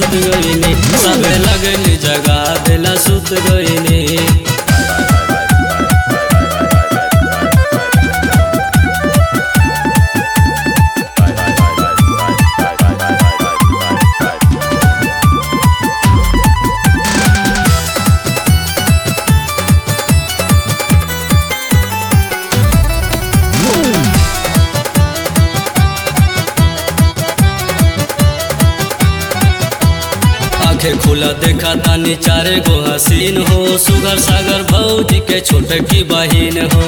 सुत गईनी सबे लगली जगा बेला सुत गईनी आंखें खुला देखा तानी चारे गो हसीन हो सुगर सागर भौजी के छोटकी बहिन हो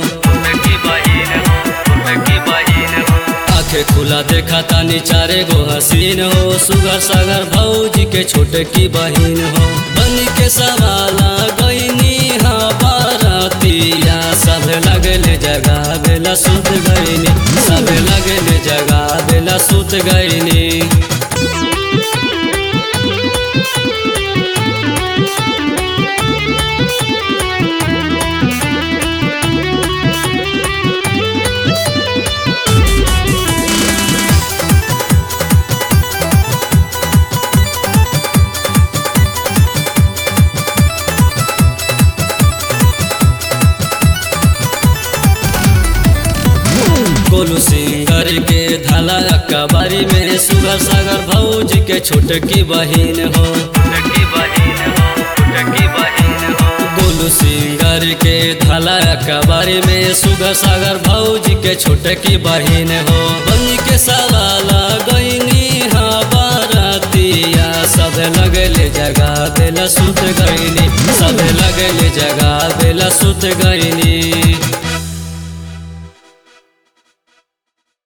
आंखें खुला देखा तानी चारे गो हसीन हो सुगर सागर भौजी के छोटकी बहिन हो बन के सवाला गईनी हा बारातिया सब लगले जगा बेला सुत गईनी सब लगले जगा बेला सुत गईनी गोलू सिंगर के धाला कबारी में सुगर सागर भौज के छोटकी बहिन हो गोलू सिंगर के धाला कबारी में सुगर सागर भौज के छोटकी बहिन हो बन के सवाला गईनी हा बारातिया सब लगले जगा बेला सुत गईनी सब लगले जगा बेला सुत गईनी